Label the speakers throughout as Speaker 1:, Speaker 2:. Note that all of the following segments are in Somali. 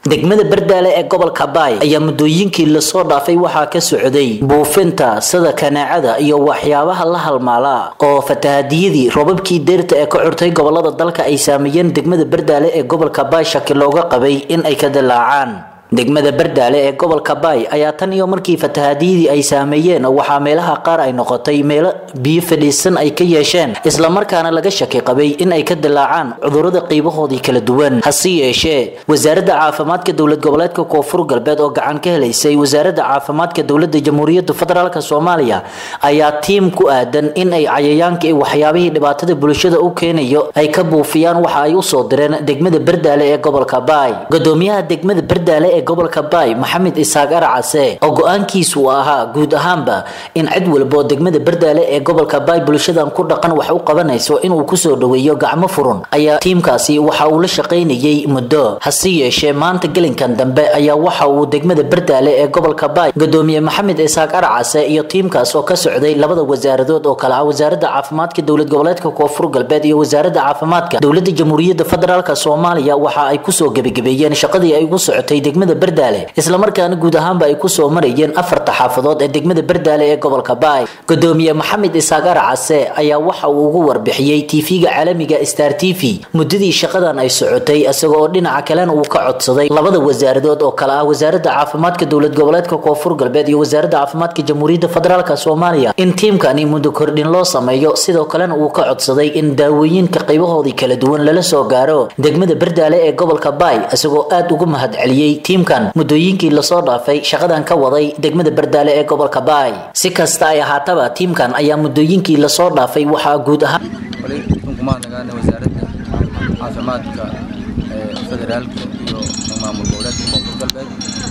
Speaker 1: degmada bardaale ee gobolka baay ayaa muddooyinkii lasoo dhaafay waxaa ka socday buufinta sida kanaacada iyo waxyaabaha la halmaala oo fatahadiyadii roobabkii deerta ee ka curtay gobolada dalka ay saameeyeen degmada bardaale ee gobolka baay shaki looga qabay in ay ka dilaacaan degmada bardaale ee gobolka baay ayaa tan iyo markii fatahadiyadii ay saameeyeen waxaa meelaha qaar ay noqotay meelo biyo fadhiisan ay ka yeesheen islamarkaana laga shaki qabay in ay ka dilaacaan cudurrada qiibahoodii kala duwan hase yeeshee wasaaradda caafimaadka dowlad goboleedka koonfur galbeed oo gacan ka helaysay wasaaradda caafimaadka dowladda jamhuuriyadda federaalk soomaaliya ayaa tiim ku aadan in ay cayayaanka iyo waxyaabihii dhibaatada bulshada u keenayo ay ka buufiyaan waxa ay usoo direen degmada bardaale ee gobolka baay gudoomiyaha degmada bardaale ee gobolka baay maxamed isaaq arcase oo go-aankiisu uu ahaa guud ahaanba in cid walbo degmada bardaale ee gobolka baay bulshadan ku dhaqan wax u qabanayso inuu kusoo dhaweeyo gacmo furun ayaa tiimkaasi waxa uu la shaqaynayay muddo hase yeeshee maanta gelinkan dambe ayaa waxa uu degmada bardaale ee gobolka baay gudoomiye maxamed isaaq arcase iyo tiimkaas oo ka socday labada wasaaradood oo kale ah wasaaradda caafimaadka dowlad goboleedka koonfur galbeed iyo wasaaradda caafimaadka dowladda jamhuuriyadda federaalk soomaaliya waxa ay kusoo gebagabeeyeen shaqadii ay ugu socotay degmada bardaale islamarkaana guud ahaanba ay kusoo marayeen afarta xaafadood ee degmada bardaale ee gobolka baay gudoomiye maxamed isaaq arcase ayaa waxa uu ugu warbixiyey tv-ga caalamiga star t v muddadii shaqadan ay socotay isaga oo dhinaca kalena uu ka codsaday labada wasaaradood oo kale ah wasaaradda caafimaadka dowlad goboleedka koonfur galbeed iyo wasaaradda caafimaadka jamhuuriyadda federaalk soomaaliya in tiimkani muddo kordhin loo sameeyo sidoo kalena uu ka codsaday in daawooyinka qaybahoodii kala duwan lala soo gaaro degmada bardaale ee gobolka baay isagoo aad ugu mahadceliyey tiimkan muddooyinkii lasoo dhaafay shaqadan ka waday degmada bardaale ee gobolka baay si kasta ay ahaataba tiimkan ayaa muddooyinkii lasoo dhaafay waxaa guud ahaan
Speaker 2: kumahadnagaana wasaaradda caafimaadka federaalka iyo maamul goboleedka koonfur galbeed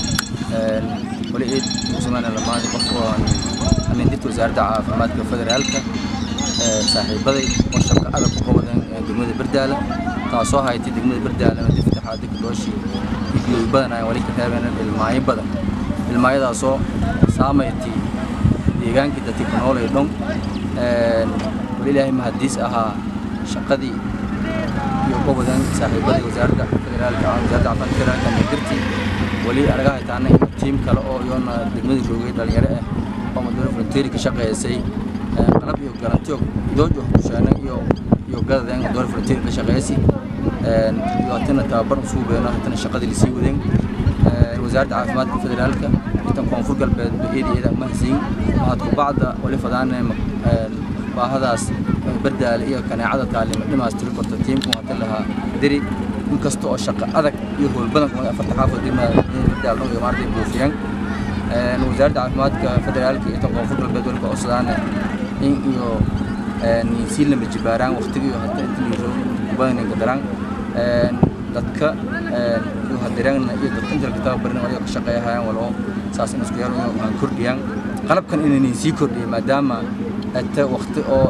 Speaker 2: wali ciid usmaan lamaadi qof anin dirta wasaaradda caafimaadka federaalka saaxiibaday oo shaqo adag ku qabadan degmada bardaale taasoo haytay degmada bardaale diftaxaadi gadooshii biyoy badan ayaan wali ka reebeen ilmaayo badan ilmaayadaasoo saamaytay deegaankii dadkii ku nool ee dhon wali ilaahay mahadiis ahaa shaqadii iyo gobodan saaxiibadii wasaaradda federaalka wasaaradda caafimaadka federaalka nadirtii wali anaga haytaana in tiim kale oo iyona degmada joogay dhalinyaro ah oo madowla volunteeri ka shaqeysay qalab iyo garantiyo idoojo kusheena iyo iyo gadadeen madowla volunteeri ka shaqeysay iyo hatana tababar usuu beeno hatana shaqadii lasii wadeen wasaaradda caafimaadka federaalka intan koonfur galbeed eedeeda ma hasiin mahad kubacda wali fadaana baahadaas bardaale iyo kaneecada taalima dhimaas tiri korta tiimku hata lahaa deri inkasta oo shaqo adag iyo howl badan kuma afarta xaafad bardaale iyo maartay buufiyaan wasaaradda caafimaadka federaalka iyo tan koonfur galbeed wali ka codsadaana in iyo sii lama jibaaraan waqtiga iyo hata inta badanka daraan dadka iyo hadirana iyo dadka inta laga tababarin waliga ka shaqeeyahayaan waloo saas in isku yaro aan kordhiyaan qalabkan inaynan sii kordhiyo maadaama ata waqti oo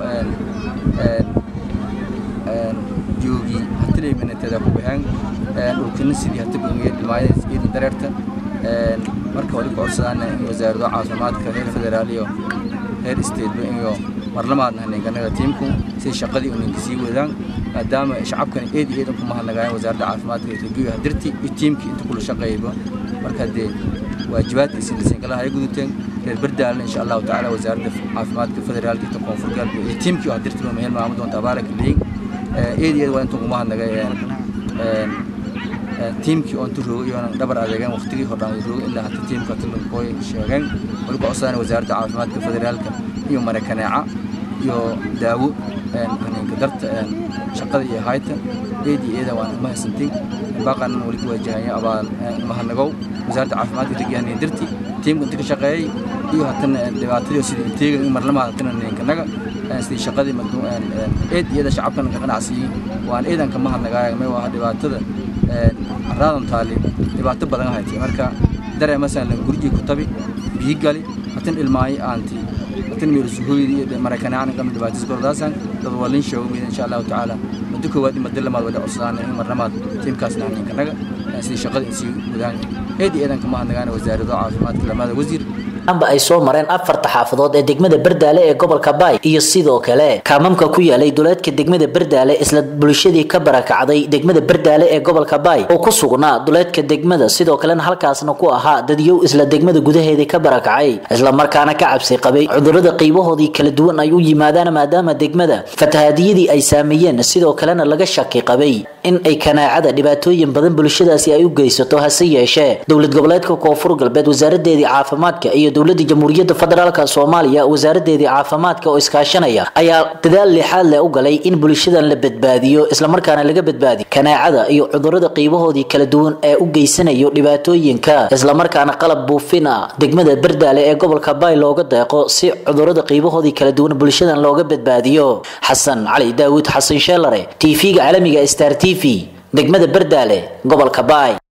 Speaker 2: joogi hatilay minateeda ku baxeen dhulkina sidii hata bangaya dhilmaayada ciidan dareerta marka wali ku codsadaana in wasaarado caafimaadka heer federaal iyo heer stateba iyo marlamaadna haneenganaga tiimku si shaqadii uninka sii wadaan maadaama shacabkan eed iyo eedan ku mahadnagaayeen wasaaradda caafimaadka iyo regiyo hadirti iyo tiimkii inta kula shaqeeyba marka dee waajibaadka isinlisingalaha ay guduteen reer bardaalna insha allahu tacaala wasaaradda caafimaadka federaalka inta koonfur galbeed iyo tiimkii hadirtiba meel maamul doonta abaaraka leeyin eed iyo eed waa inta ku mahadnagay tiimkii oo inta roogay iyoona dhabar adeegeen waqtigii hordhaan roogay ilaa hata tiimka tilankooy sheegeen wali ku codsadaan wasaaradda caafimaadka federaalka iyo marakaneeca iyo daawo haninka darta shaqada iyo hayta eed iyo eeda waan uma haysantay baaqanan wali ku waajahaya abaal mahadnagow wasaaradda caafimaadka regiyahanay darti tiimka inta ka shaqeeyey iyo hatana dhibaatadii sidii inteega in marlamaad hatana ninkanaga sidii shaqadii eed iyada shacabkan ka qanacsiyey waan eedan ka mahadnagaaya may waa dhibaatada araadan taali dhibaato badan haytay marka daree masalan gurigii ku tabi biyi gali hatan ilmaayo aanti hatan meel suhooydi iyo maraykanaan qam dhibaatis gordaasan dad walin sheego mid insha Allah taala muddo koowaad ima dilamaad wada cusaan in marnamaad tiimkaasna ninkanaga sidii shaqada insi wadaan eed eedan ka mahadnagaana wasaaradda caafimaadka lamada wasiir
Speaker 1: amba ay soo mareen afarta xaafadood ee degmada bardaale ee gobolka baay iyo sidoo kale kaamamka ku yaalay duleedka degmada bardaale isla bulshadii ka barakacday degmada bardaale ee gobolka baay oo ku sugnaa duleedka degmada sidoo kalena halkaasna ku ahaa dadyow isla degmada gudaheedii ka barakacay islamarkaana ka cabsi qabay cudurada qiibahoodii kala duwan ay u yimaadaan maadaama degmada fatahaadiyadii ay saameeyeen sidoo kalena laga shaki qabay in ay kanaacada dhibaatooyin badan bulshadaasi ay u geysato hase yeeshee dowlad goboleedka koonfur galbeed wasaaradeedii caafimaadka iyo dowladda jamhuuriyadda federaalk soomaaliya wasaaradeedii caafimaadka oo iskaashanaya ayaa dadaal lixaad leh u galay in bulshadan la badbaadiyo islamarkaana laga badbaadiyo kanaacada iyo cudurada qiibahoodii kala duwan ee u geysanayo dhibaatooyinka islamarkaana qalab buufin ah degmada bardaale ee gobolka baay looga deeqo si cudurada qiibahoodii kala duwan bulshadan looga badbaadiyo xasan cali daawud xasan sheelare tv-ga caalamiga star t v degmada bardaale gobolka baay